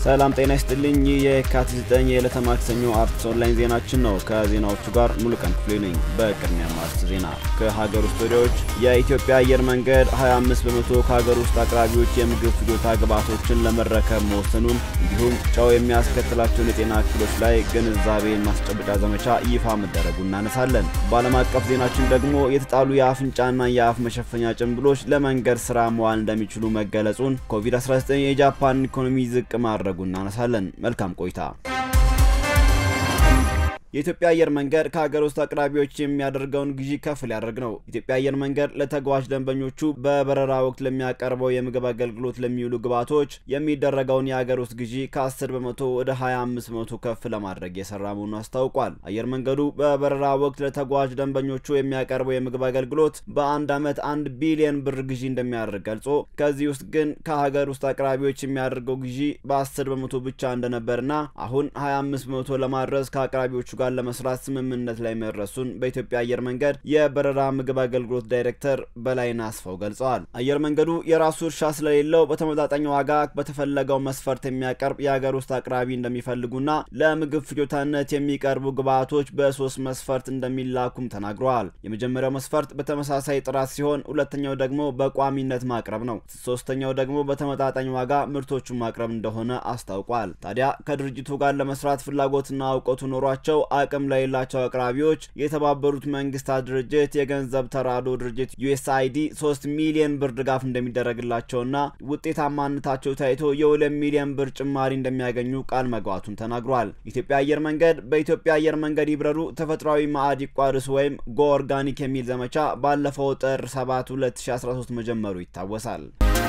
ሰላም ጤና ይስጥልኝ። ይህ የካቲት 9 የዕለተ ማክሰኞ አርትስ ኦንላይን ዜናችን ነው። ከዜናዎቹ ጋር ሙሉቀን ክፍሌ ነኝ። በቅድሚያ ማርስ ዜና ከሀገር ውስጥ ወዲያዎች የኢትዮጵያ አየር መንገድ 25 በመቶ ከሀገር ውስጥ አቅራቢዎች የምግብ ፍጆታ ግብዓቶችን ለመረከብ መወሰኑን እንዲሁም ጨው የሚያስከትላቸውን የጤና እክሎች ላይ ግንዛቤ ማስጨበጫ ዘመቻ ይፋ መደረጉ እናነሳለን። በዓለም አቀፍ ዜናችን ደግሞ የተጣሉ የአፍንጫና የአፍ መሸፈኛ ጭንብሎች ለመንገድ ስራ መዋል እንደሚችሉ መገለጹን፣ ኮቪድ-19 የጃፓን ኢኮኖሚ ዝቅ ማድረጉ እናነሳለን። መልካም ቆይታ። የኢትዮጵያ አየር መንገድ ከሀገር ውስጥ አቅራቢዎች የሚያደርገውን ግዢ ከፍ ሊያደርግ ነው። ኢትዮጵያ አየር መንገድ ለተጓዥ ደንበኞቹ በበረራ ወቅት ለሚያቀርበው የምግብ አገልግሎት ለሚውሉ ግብዓቶች የሚደረገውን የሀገር ውስጥ ግዢ ከ10 በመቶ ወደ 25 በመቶ ከፍ ለማድረግ የሰራ መሆኑን አስታውቋል። አየር መንገዱ በበረራ ወቅት ለተጓዥ ደንበኞቹ የሚያቀርበው የምግብ አገልግሎት በአንድ ዓመት አንድ ቢሊዮን ብር ግዢ እንደሚያደርግ ገልጾ ከዚህ ውስጥ ግን ከሀገር ውስጥ አቅራቢዎች የሚያደርገው ግዢ በ10 በመቶ ብቻ እንደነበርና አሁን 25 በመቶ ለማድረስ ከአቅራቢዎቹ ጋር ለመስራት ስምምነት ላይ መድረሱን በኢትዮጵያ አየር መንገድ የበረራ ምግብ አገልግሎት ዳይሬክተር በላይነህ አስፋው ገልጸዋል። አየር መንገዱ የራሱ እርሻ ስለሌለው በተመጣጣኝ ዋጋ በተፈለገው መስፈርት የሚያቀርብ የሀገር ውስጥ አቅራቢ እንደሚፈልጉና ለምግብ ፍጆታነት የሚቀርቡ ግብዓቶች በሶስት መስፈርት እንደሚላኩም ተናግረዋል። የመጀመሪያው መስፈርት በተመሳሳይ ጥራት ሲሆን፣ ሁለተኛው ደግሞ በቋሚነት ማቅረብ ነው። ሶስተኛው ደግሞ በተመጣጣኝ ዋጋ ምርቶቹን ማቅረብ እንደሆነ አስታውቋል። ታዲያ ከድርጅቱ ጋር ለመስራት ፍላጎትና እውቀቱ ኖሯቸው አቅም ለሌላቸው አቅራቢዎች የተባበሩት መንግስታት ድርጅት የገንዘብ ተራድኦ ድርጅት ዩኤስአይዲ 3 ሚሊዮን ብር ድጋፍ እንደሚደረግላቸውና ውጤታማነታቸው ታይቶ የ2 ሚሊዮን ብር ጭማሪ እንደሚያገኙ ቃል መግባቱን ተናግሯል። ኢትዮጵያ አየር መንገድ በኢትዮጵያ አየር መንገድ ይብረሩ ተፈጥሯዊ ማዕድ ይቋርሱ ወይም ጎ ኦርጋኒክ የሚል ዘመቻ ባለፈው ጥር 7 2013 መጀመሩ ይታወሳል።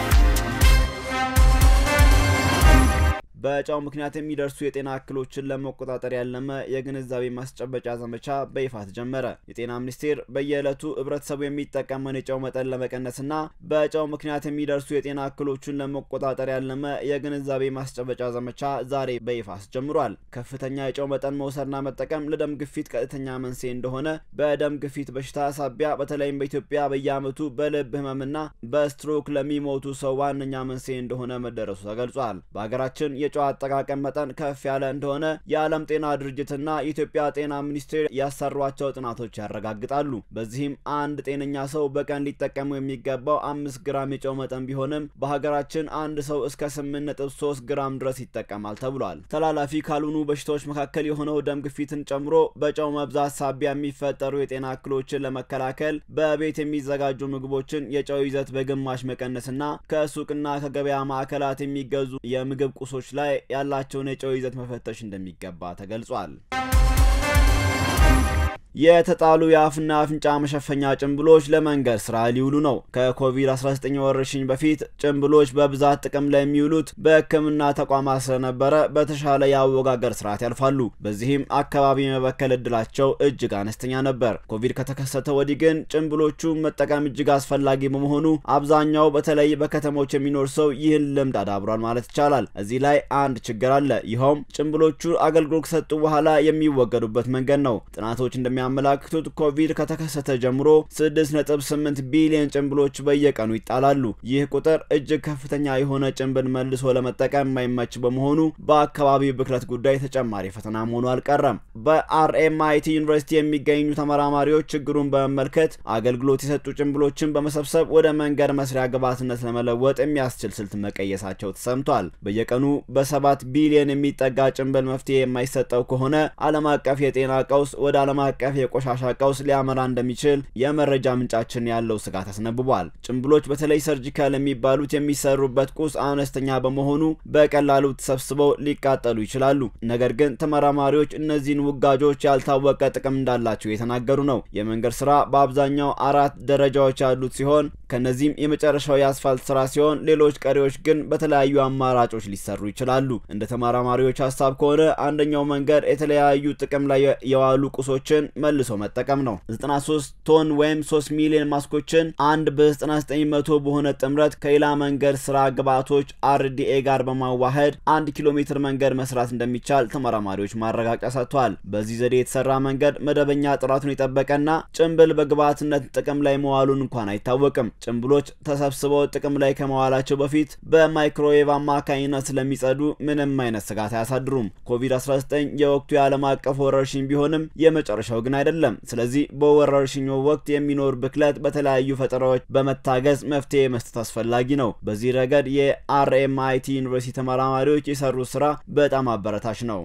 በጨው ምክንያት የሚደርሱ የጤና እክሎችን ለመቆጣጠር ያለመ የግንዛቤ ማስጨበጫ ዘመቻ በይፋ ተጀመረ። የጤና ሚኒስቴር በየዕለቱ ህብረተሰቡ የሚጠቀመውን የጨው መጠን ለመቀነስና በጨው ምክንያት የሚደርሱ የጤና እክሎችን ለመቆጣጠር ያለመ የግንዛቤ ማስጨበጫ ዘመቻ ዛሬ በይፋ አስጀምሯል። ከፍተኛ የጨው መጠን መውሰድና መጠቀም ለደም ግፊት ቀጥተኛ መንስኤ እንደሆነ፣ በደም ግፊት በሽታ ሳቢያ በተለይም በኢትዮጵያ በየዓመቱ በልብ ህመምና በስትሮክ ለሚሞቱ ሰው ዋነኛ መንስኤ እንደሆነ መደረሱ ተገልጿል። በሀገራችን የጨው አጠቃቀም መጠን ከፍ ያለ እንደሆነ የዓለም ጤና ድርጅትና የኢትዮጵያ ጤና ሚኒስቴር ያሰሯቸው ጥናቶች ያረጋግጣሉ። በዚህም አንድ ጤነኛ ሰው በቀን ሊጠቀሙ የሚገባው አምስት ግራም የጨው መጠን ቢሆንም በሀገራችን አንድ ሰው እስከ ስምንት ነጥብ ሶስት ግራም ድረስ ይጠቀማል ተብሏል። ተላላፊ ካልሆኑ በሽታዎች መካከል የሆነው ደም ግፊትን ጨምሮ በጨው መብዛት ሳቢያ የሚፈጠሩ የጤና እክሎችን ለመከላከል በቤት የሚዘጋጁ ምግቦችን የጨው ይዘት በግማሽ መቀነስና ከሱቅና ከገበያ ማዕከላት የሚገዙ የምግብ ቁሶች ላይ ያላቸውን የጨው ይዘት መፈተሽ እንደሚገባ ተገልጿል። የተጣሉ የአፍና አፍንጫ መሸፈኛ ጭንብሎች ለመንገድ ስራ ሊውሉ ነው። ከኮቪድ-19 ወረርሽኝ በፊት ጭንብሎች በብዛት ጥቅም ላይ የሚውሉት በሕክምና ተቋማት ስለነበረ በተሻለ የአወጋገር ስርዓት ያልፋሉ። በዚህም አካባቢ የመበከል እድላቸው እጅግ አነስተኛ ነበር። ኮቪድ ከተከሰተ ወዲህ ግን ጭንብሎቹ መጠቀም እጅግ አስፈላጊ በመሆኑ አብዛኛው በተለይ በከተሞች የሚኖር ሰው ይህን ልምድ አዳብሯል ማለት ይቻላል። እዚህ ላይ አንድ ችግር አለ። ይኸውም ጭንብሎቹ አገልግሎት ከሰጡ በኋላ የሚወገዱበት መንገድ ነው። ጥናቶች እንደሚያ የሚያመላክቱት ኮቪድ ከተከሰተ ጀምሮ 6.8 ቢሊዮን ጭንብሎች በየቀኑ ይጣላሉ። ይህ ቁጥር እጅግ ከፍተኛ የሆነ ጭንብል መልሶ ለመጠቀም የማይመች በመሆኑ በአካባቢው ብክለት ጉዳይ ተጨማሪ ፈተና መሆኑ አልቀረም። በአርኤምአይቲ ዩኒቨርሲቲ የሚገኙ ተመራማሪዎች ችግሩን በመመልከት አገልግሎት የሰጡ ጭንብሎችን በመሰብሰብ ወደ መንገድ መስሪያ ግብዓትነት ለመለወጥ የሚያስችል ስልት መቀየሳቸው ተሰምቷል። በየቀኑ በሰባት ቢሊዮን የሚጠጋ ጭንብል መፍትሄ የማይሰጠው ከሆነ ዓለም አቀፍ የጤና ቀውስ ወደ ዓለም አቀፍ የቆሻሻ ቀውስ ሊያመራ እንደሚችል የመረጃ ምንጫችን ያለው ስጋት አስነብቧል። ጭንብሎች በተለይ ሰርጂካል የሚባሉት የሚሰሩበት ቁስ አነስተኛ በመሆኑ በቀላሉ ተሰብስበው ሊቃጠሉ ይችላሉ። ነገር ግን ተመራማሪዎች እነዚህን ውጋጆች ያልታወቀ ጥቅም እንዳላቸው የተናገሩ ነው። የመንገድ ስራ በአብዛኛው አራት ደረጃዎች ያሉት ሲሆን ከነዚህም የመጨረሻው የአስፋልት ስራ ሲሆን ሌሎች ቀሪዎች ግን በተለያዩ አማራጮች ሊሰሩ ይችላሉ። እንደ ተመራማሪዎች ሀሳብ ከሆነ አንደኛው መንገድ የተለያዩ ጥቅም ላይ የዋሉ ቁሶችን መልሶ መጠቀም ነው። 93 ቶን ወይም 3 ሚሊዮን ማስኮችን አንድ በ99 መቶ በሆነ ጥምረት ከሌላ መንገድ ስራ ግብዓቶች አርዲኤ ጋር በማዋሃድ አንድ ኪሎ ሜትር መንገድ መስራት እንደሚቻል ተመራማሪዎች ማረጋገጫ ሰጥተዋል። በዚህ ዘዴ የተሰራ መንገድ መደበኛ ጥራቱን የጠበቀና ጭንብል በግብዓትነት ጥቅም ላይ መዋሉን እንኳን አይታወቅም። ጭንብሎች ተሰብስበው ጥቅም ላይ ከመዋላቸው በፊት በማይክሮዌቭ አማካኝነት ስለሚጸዱ ምንም አይነት ስጋት አያሳድሩም። ኮቪድ-19 የወቅቱ የዓለም አቀፍ ወረርሽኝ ቢሆንም የመጨረሻው ግን አይደለም። ስለዚህ በወረርሽኙ ወቅት የሚኖር ብክለት በተለያዩ ፈጠራዎች በመታገዝ መፍትሄ መስጠት አስፈላጊ ነው። በዚህ ረገድ የአርኤምአይቲ ዩኒቨርሲቲ ተመራማሪዎች የሰሩት ስራ በጣም አበረታች ነው።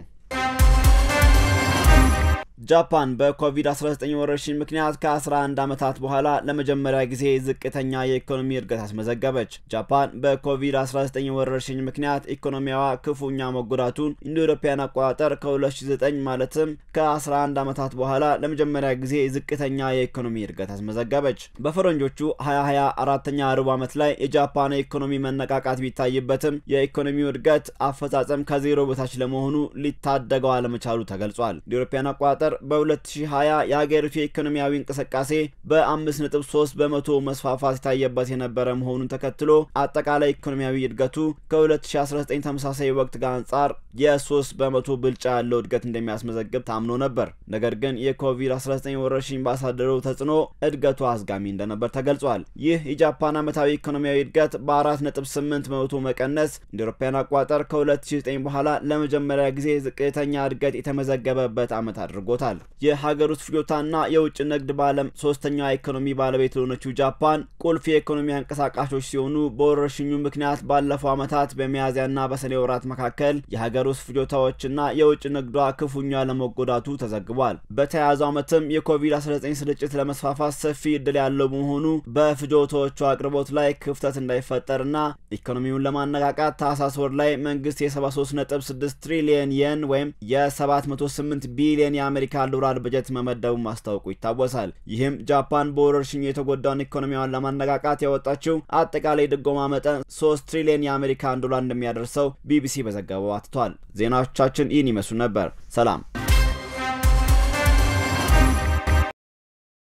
ጃፓን በኮቪድ-19 ወረርሽኝ ምክንያት ከ11 ዓመታት በኋላ ለመጀመሪያ ጊዜ ዝቅተኛ የኢኮኖሚ እድገት አስመዘገበች። ጃፓን በኮቪድ-19 ወረርሽኝ ምክንያት ኢኮኖሚያዋ ክፉኛ መጎዳቱን እንደ አውሮፓውያን አቆጣጠር ከ2009 ማለትም ከ11 ዓመታት በኋላ ለመጀመሪያ ጊዜ ዝቅተኛ የኢኮኖሚ እድገት አስመዘገበች። በፈረንጆቹ 2020 አራተኛ ሩብ ዓመት ላይ የጃፓን የኢኮኖሚ መነቃቃት ቢታይበትም የኢኮኖሚው እድገት አፈጻጸም ከዜሮ በታች ለመሆኑ ሊታደገው አለመቻሉ ተገልጿል። እንደ አውሮፓውያን አቆጣጠር በ2020 የሀገሪቱ የኢኮኖሚያዊ እንቅስቃሴ በ5.3 በመቶ መስፋፋት የታየበት የነበረ መሆኑን ተከትሎ አጠቃላይ ኢኮኖሚያዊ እድገቱ ከ2019 ተመሳሳይ ወቅት ጋር አንጻር የ3 በመቶ ብልጫ ያለው እድገት እንደሚያስመዘግብ ታምኖ ነበር። ነገር ግን የኮቪድ-19 ወረርሽኝ ባሳደረው ተጽዕኖ እድገቱ አዝጋሚ እንደነበር ተገልጿል። ይህ የጃፓን ዓመታዊ ኢኮኖሚያዊ እድገት በ4.8 በመቶ መቀነስ እንደ አውሮፓውያን አቆጣጠር ከ2009 በኋላ ለመጀመሪያ ጊዜ ዝቅተኛ እድገት የተመዘገበበት ዓመት አድርጎታል። የሀገር ውስጥ ፍጆታና የውጭ ንግድ በዓለም ሶስተኛዋ ኢኮኖሚ ባለቤት ለሆነችው ጃፓን ቁልፍ የኢኮኖሚ አንቀሳቃሾች ሲሆኑ በወረርሽኙ ምክንያት ባለፈው ዓመታት በሚያዝያና በሰኔ ወራት መካከል የሀገር ውስጥ ፍጆታዎችና የውጭ ንግዷ ክፉኛ ለመጎዳቱ ተዘግቧል። በተያያዘው ዓመትም የኮቪድ-19 ስርጭት ለመስፋፋት ሰፊ እድል ያለው በመሆኑ በፍጆታዎቹ አቅርቦት ላይ ክፍተት እንዳይፈጠርና ኢኮኖሚውን ለማነቃቃት ታህሳስ ወር ላይ መንግስት የ73.6 ትሪሊየን የን ወይም የ708 ቢሊየን የአሜሪካ ዶላር በጀት መመደቡ ማስታወቁ ይታወሳል። ይህም ጃፓን በወረርሽኙ የተጎዳውን ኢኮኖሚዋን ለማነቃቃት ያወጣችው አጠቃላይ ድጎማ መጠን 3 ትሪሊየን የአሜሪካን ዶላር እንደሚያደርሰው ቢቢሲ በዘገባው አትቷል። ዜናዎቻችን ይህን ይመስሉ ነበር። ሰላም